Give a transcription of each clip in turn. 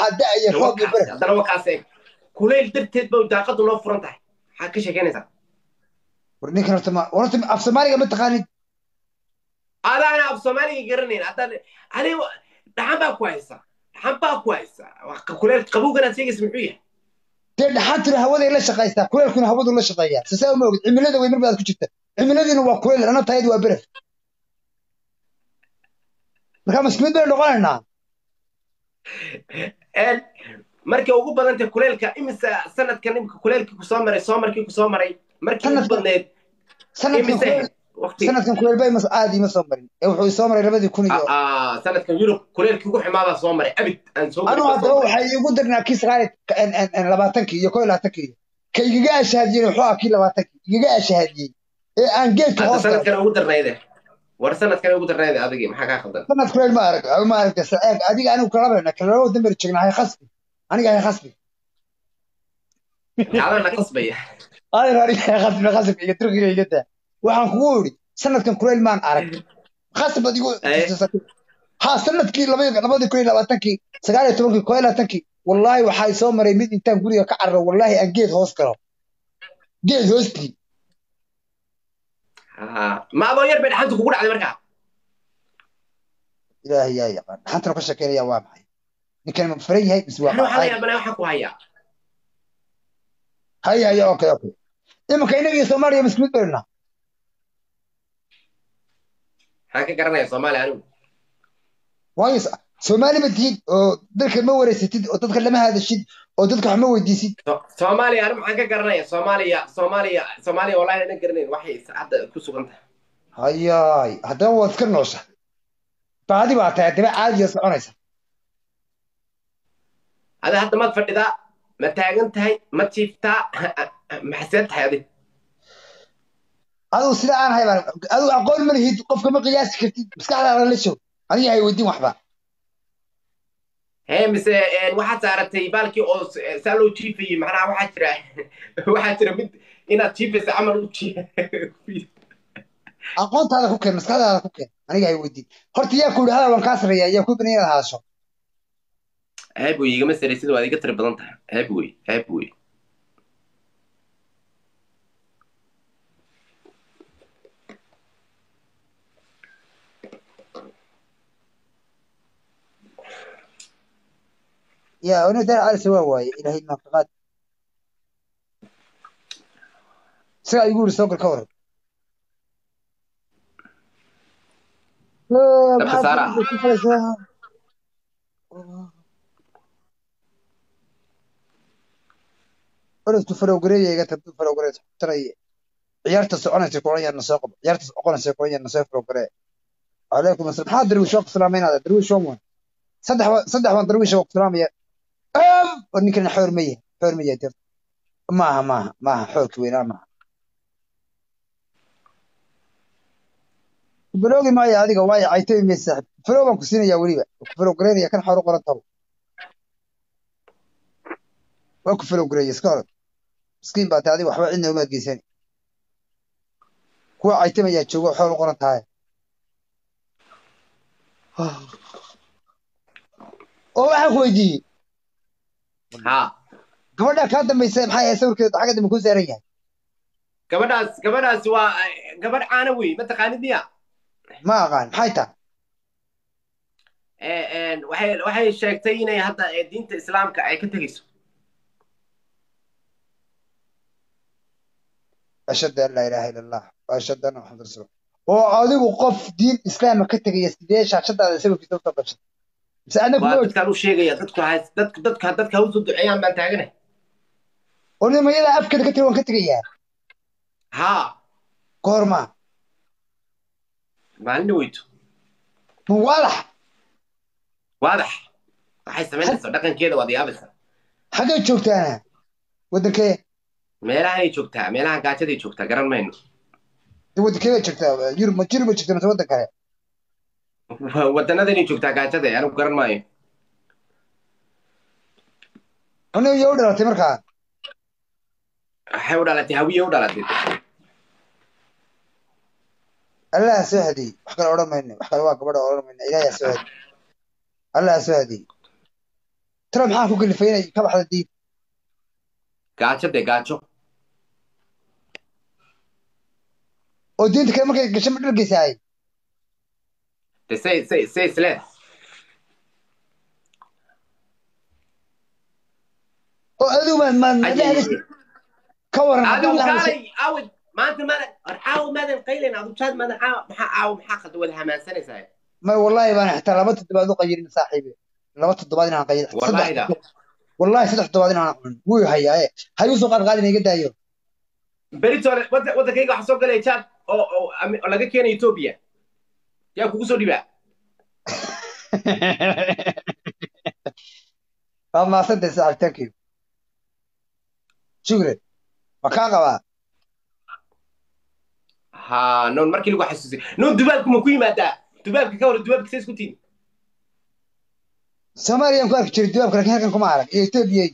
waxaa da'aya roob iyo baraf haddana wakaas eeg kulayl darteed ba daaqadu noo furan tahay maxaad ka sheekeynaysaa war ninkan horta ma horta af soomaaliga ma taqaanid adaana af soomaaliga garanayn haddaan ani dhaxan baa ku haysa dhaxan baa ku haysa kuleyl qabowganaad sheegaysa muxuu yahay dee dhaxantuna hawaday la shaqaystaa kuleelkuna hawadu la shaqeeyaa sisaa uma ogid cimilada wey mar baad ku jirta cimiladiina waa kuleyl ana tayadi waa beref markaa maskuud baynu noqonaynaa markay ugu badantay kuleylka imisa sanadkan imika kuleylkii kusoo maray soo markii kusoo maray markii ugu badneed sanadkan sanadkan kuleyl bay aad ima soo marin ee wuxuu soo maray labadii kun iyo sanadkan yurub kuleylkii ugu xumaabaa soo maray abid aan soo anu haddaba waxay igu darnaa kii sagaal labaatankii iyo kow iyo labaatankii ka igaga ashahadiyey wuxuu ah kii labaatankii igaga ashahadiyey ee aan geedka hoos sanadkan ugu darnayde war sanadkan ugu darnayde adigi maxaa kaa khaldan sanad kuleyl ma arag ma aragta eeg adiga anigu kalabayna kalabo damber joogna hay khasbi aniga hay khasbi adana qasbaya adeer aniga hay khasbi khasbi iyo turkiga iga daa waxaan kugu idhi sanadkan kuleyl maan arag khasab adigu ha sanadkii labadii kun iyo labaatankii sagaal iyo tobankii koo iyo labaatankii wallaahi waxaa soo maray mid intaan guriga ka cararo wallaahi aan geed hoos galo geed hoostii ma adoo yar bay dhaxanta kugu dhacday markaa ilaahay yaa yaqaan dhaxantana ka sheekeynaya waa maxay ninkan ma faran yahay mise waa waxaa la yaabana waxaan ku hayaa haya haya okay okay iminka inaga iyo soomaaliya maskuud baynaa maxaan ka garanaya soomaaliya anigu waayo soomaali ma tihid oo dadka ma wareysatid oo dadka lama hadashid oo dadka wax ma weydiisid soomaaliya anigu maxaan ka garanaya soomaaliya soomaaliya soomaaliya wallahi ana garanayn waxay hadda ku sugan tahay hayaay haddaba waad iska noosha baadi baa tahay haddaba caadiya soconaysa ada hadda maad fadhidaa ma taagan tahay ma jiiftaa maxaseed tahay adig adigu sida aan ahay baan adigu aqoon ma lihid qofka ma qiyaasi kartid maskaxdaada la joog adiga hay weydiin waxba hee mise waxaad saaratay baalkii oo saa loo jiifayey macnaha waxaa jira waxaa jira mid inaad jiifaysa camal u aqoontaada ku keen maskaxdaada ku keen aniga hay weydiin horta yaa ku yidhi hadal waan kaa sareeyaa yaa ku bani inaad haasho ceeb wey igama saraysid waad iga tiri badan tahay ceeb wey ceeb wey يا أنا دار على سوا واي إلى هي المنطقات سا يقول سوق الكورة طب خسارة أنا تفرق قرية يا قتل تفرق قرية ترى عيارة سعونة تكونية النساق عيارة سعونة تكونية النساق قرية عليكم السلام حاضر درويش وقت سلامين هذا درويش ومن صدح صدح وان درويش وقت سلامين أم ونكن حور مية حور مية تر maaha maaha maaha xoolka weynaa maaha baloogi maayo adiga waayo cayto imay saaxib falow baan ku siinayaa weliba ku falow gareynaya kan xor u qoran tabo waa ku falow gareeya iska orod miskiin baa tahay adiga waxba cidna umaad geysani kuwa caytamayaa joogo xool u qoran tahay oo waxaan ku weydiiyey ha gabadha kaa dambaysa maxay ahayd sawirkeeda xagga dambe ku saaran yahay gabadhaas gabadhaas waa gabadh caana wey mataqaanid miya ma aqaan maxay tahay waxay waxay sheegtay inay hadda diinta islaamka ay ka tegayso ashhadu an laa ilaaha ila allah wa ashhadu anna maxamad rasuul oo adigu qof diin islaama ka tegaya sidee shaashadaada sawirkiisa usoo gashay mise adna waa kuma dadkaan u sheegaya dadku ha dadku dadka dadka ha usoo duceeyaan baan taaganahay oo nimayada afkeeda ka tiri waan ka tegayaa ha goorma maalina weyto ma waalax waadax waxay samaynaysaa dhaqankeeda waad yaabaysaa xaggay joogtaana waddankee meelahanay joogtaa meelaha gaajaday joogtaa garan mayno de waddankee bay joogtaa yurub ma yurub bay joogtaa mise waddan kale wadanadanay joogtaa gaajada anigu garan maayo aniga iyo u dhalatay markaa waxay u dhalatay hawiye u dhalatay allah ha soo hadiyey wax kale odhan mayno wax kale waa gabadha odhan mayno ilaahay ha soo hadiyey allah ha soo hadiyey tiro maxaa ku gelifay inay ka baxda diin gaajo dee gaajo oo diinta kale markay gasho ma dhargeysaay de say say say isleed oo adigu ma ma ma dhahda ka waran adigu haddaan dhahda kaalay aawid maanta maadan war caawa maadan qaylayn adu jaad maadan caawa maxaa caawa maxaa qad wada hamaansanaysaa ma wallahi baan xitaa laba toddobaad u qayirin saaxiibe laba toddobaad inaan qayirin Wallahi da. wallahi saddex toddobaad inaan cunin wuu hayaaye hayuu soo qaad qaadina iga daayo beritole wada wadankayga waxaa soo galaya jaad oo oo ami- oo laga keenay etoobiya yaa kugu soo dhibaa waa maasantay saaxiib thank you shukran ma kaa qabaa ha noon markii lagu xasuusay noon dubaabku ma ku yimaadaa dubaabka ka hor dubaabka say isku tiin soomaaliyaan ku arki jiray duwaabka laakiin halkan kuma arag iyo etoobiya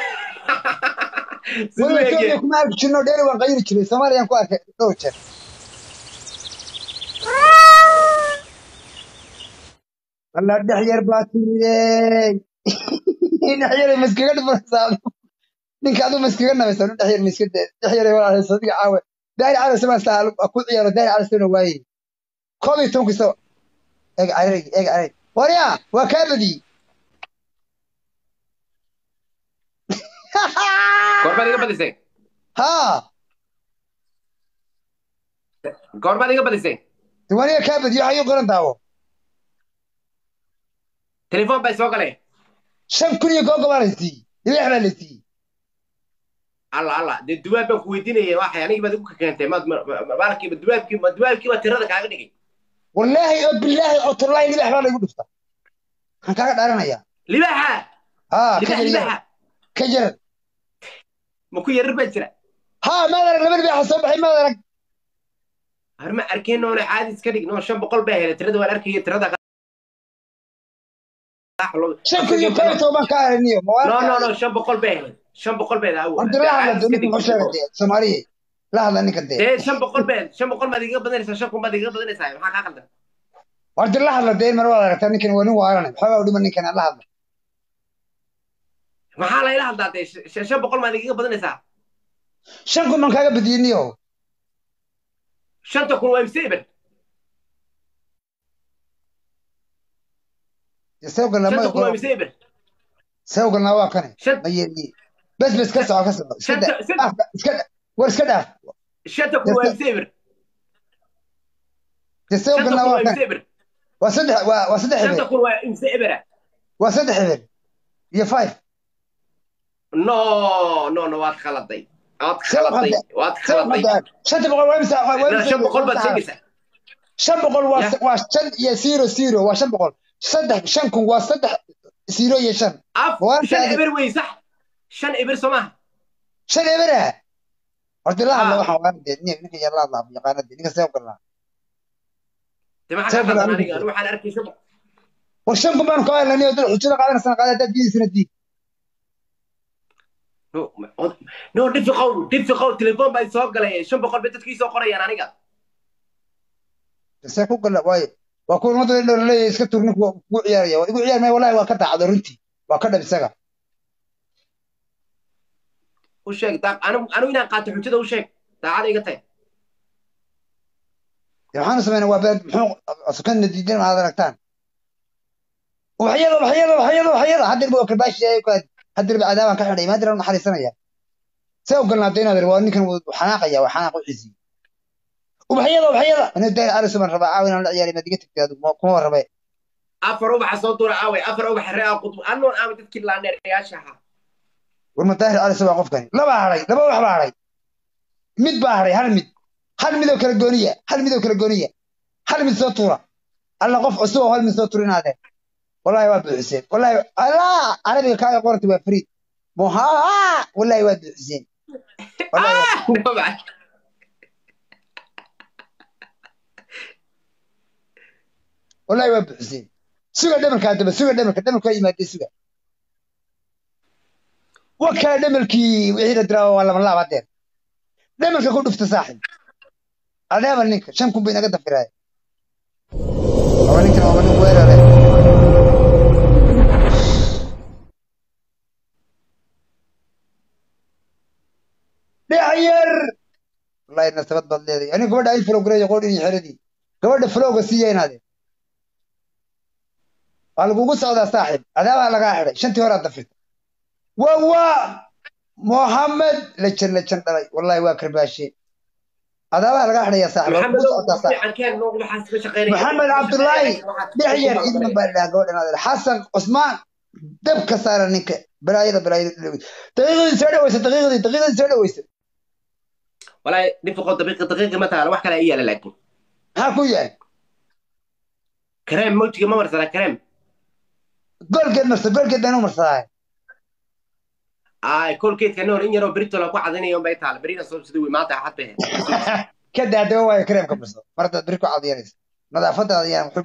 siduu wala eegee etoobiya kuma arki jirno dheeri waan qayiri jiray soomaaliyaan ku arkay dhowr jeer alla dhex yar baa timidey dhex yar maskaga dhifanaysaa ninka aduu maskaga nabaysaa nu dhex yar miska dhex yar walaalay sadiga caawe daari caawe samaan saa ku ciyaaro daari caawe sana waaye koob iyo tobankiisa eeg careyg eeg careyg warya waa kaa badiyey goorbaad iga badisay haa goorbaad iga badisay diwaaniga kaa badiyey waxaa ii qoran daawo telefoon bay soo galay shan kun iyo googo baa la siiyey dhibeex baa la siiyey alla alla dee dubaab baan ku weydiinaya waxay anigi baad igu keentay maad maalkiiba dubaabkii ma dubaabkii baa tirada kaaga dhigay wallaahi oo bilaahi oo tallaahi dhibeex baa laygu dhufta waxaan kaaga dhaaranayaa libaxa haa ka libax jar libaxa ka jar ma ku yarar baa jira haa maad arag laba dhibeexa soo baxay maad arag har ma arkeen noona caadi iska dhig noo shan boqol baa helay tirada waan arkaya tirada shan kun iyo koob iyo toban baan ka aragniyo no no no shan boqol baa helay shan boqol baa helay horta la hadla dee ninka muxuu sheegay dee soomaaliya la hadla ninka dee dee shan boqol baa shan boqol baad iga badanaysaa shan kun baad iga badanaysaa maxaa kaa qaldan horta la hadla dee mar waad aragtaa ninkan waa nin waaranay waxoogaa u dhiman ninkan la hadla maxaa layla hadlaa dee sh- shan boqol baad iga badanaysaa shan kun baan kaaga badiyey niyo shanta kun waa imseber sawgalna shanta kun waa ma imseber sawgalna waa kane Shan- ma yeeli bes bes ka soco ka soco iska Shanta- dhaaf shanta- Afka- iska dhaaf war iska dhaaf shanta kun waa imseber dee shanta sawgalna kun waa waa kane imseber waa saddex waa waa saddex shanta hebel kun waa imsebera waa saddex hebel iyo five no no no waad khaladay waad Shan khaladay hadda- waad shan khaladay hadda shanta boqol waa imisa waa No, imisa shan boqol baad imisa- sheegaysaa shan boqol waa Ya. waa shan iyo zero zero waa shan boqol saddex shan kun waa saddex zero iyo shan af Waan shan taadi- eber wey sax shan eber soo maaha shan ebera horta la hadla Ah. waxaan waa dee nin ninka yar la hadla yaqaana dee ninka sawgalna de maxaa Shan kaa qaldan kun aniga anigu waxaan arkay shan boqol war shan kun baanu ka hadlani oo dad xujada qaadanaysan qaada haddaad diidaysana diid no ma- no dhifi qowl dhifi qowl telefoon baa soo galay shan boqol bay dadkii soo qorayaan aniga see ku gala waaye waa kuwa ummadda dhow laleeyahay iska tur ninku kugu ciyaaraya waa igu ciyaar maya wallahi waa ka daacado runtii waa ka dhab isaga u sheeg daa- anigu anigu inaan qaato xujada u sheeg daacada iga tahay dee maxaanu sameynaa waa beed muxuu sukana diidan aad aragtaan waxyada waxyada waxyada waxyada haddir buu karbaashi yahay ku haddir ba cadaabaan ka xidhay maadir aan naxariisanaya see u galnaa dee inaad waa ninkan wuu xanaaqaya waa xanaaq u xiisiy ubaxyada ubaxyada inuu daari cali suban rabaa caawi inaan la ciyaari maad iga tagtay adigu kuma rabe afar ubaxa soo dura aaway afar ubaxa ree aa qudub anoon aamay dadkii laandheerayaasha ahaa war ma daahir cali suban qofkani laba hadhay laba wax baa hadhay mid baa hadhay hal mid hal midoo kala gooniya hal midoo kala gooniya hal mid soo tuura alla qof cusub oo hal mid soo tuura inaadeen wallahi waa buuxiseen wallahi allah carabiga kaaga qoranta waa fariid moha wallahi waa buuxiseen wallahi waa wallahi waa buuxiseen suga dhamalkaa daba suga dhamalka dhamalka waa yimaadee suga wa kale dhamalkii wixii la diraa waa lama laab hadeer dhamalka ku dhufta saaxib adheemal ninka shan kun bay naga dafiraay waa ninkan waa nin weerare wallahi nasabad baad leedahay aniga gabadha ay falowgareeyo qoodhin iyo xeradii gabadha falowga siiya inaade waa lagugu socdaa saaxiib adaabaa lagaa xidhay shantii horaa dafirta waa waa mohamed lejan lejan dhalay wallahi waa karbaashe adaabaa lagaa xidhaya saaxiib waa maxamed kugu socotaa saaxiib fiican keen noo waxaas ka shaqeynaya maxamed cabdullaahi dhexyar ciidman baa dhahaa gabadhan adeer xasan cusmaan dabka saara ninka balaayada balaayada daqiiqadii soo dhaweysa daqiiqadii daqiiqadii soo dhaweysa والله نفقوا دقيقة دقيقة مثلا واحد لا إياه لكن maxaa ku yahay كريم موتي ما مرسل كريم goolgeed marsa goolgeed baan u marsadaa آه كل كيت كانوا إن يرو بريتو لو واحد يوم بيتال برينا صوب سدوي ما تعرف به ka daadawa waayo kareemka marsa marta beri ku cadiyanaysa nadaafadaada ayaan wuxuu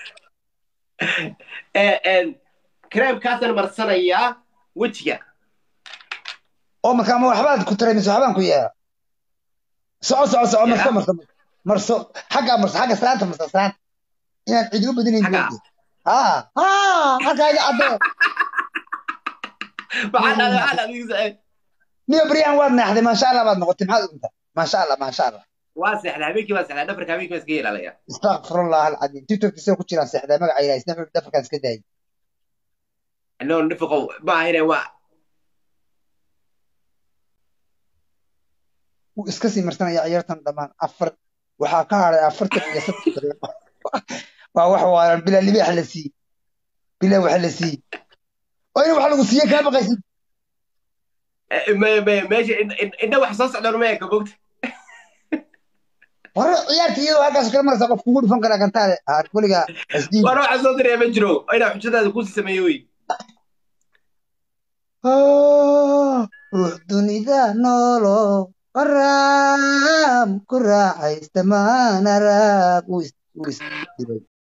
dhihi كريم كاسن مرسل يا وجهك oo markaa ma waxbaad ku taray mise waxbaan ku yeela soco soco soco marso marso marso xaggaa marso xagga salaanta marso salaanta inaan cidi u badinayn Xagga? moodi ha ha halkaa iga caddee بعد هذا هذا بيزعل niyo beryahan waad neexday maasha allah baad noqotay maxaad unta maasha allah maasha allah واسع هذيك واسع دفرك هذيك بس قيل عليها astaqfirullah alcadiim tiktokkiisa ku jiraan seexdaa magaca ilahay isna dhafarkaan iska daayay إنه نفقوا ما هنا وا wuu iska sii marsanaya ciyaartan dhammaan afar waxaa ka haray afartan iyo saddex daqiiqo waa wax waalan bilaa libaax la siiyey bilaa waxa la siiyey oo in wax lagu siiye kaa baqaysid ما ما ماشي إنه واحد صوص على رميك بوقت hore ciyaarta iyadoo halkaas kala maraysa qof kugu dhufan karaa gantaale haar weligaa isdiin وأروح أصدر يا مجرو أنا حجة هذا كوسي سميوي ruux dunida noolo qaraam ku raaxaysta maana raag wuu is- wuu isdibay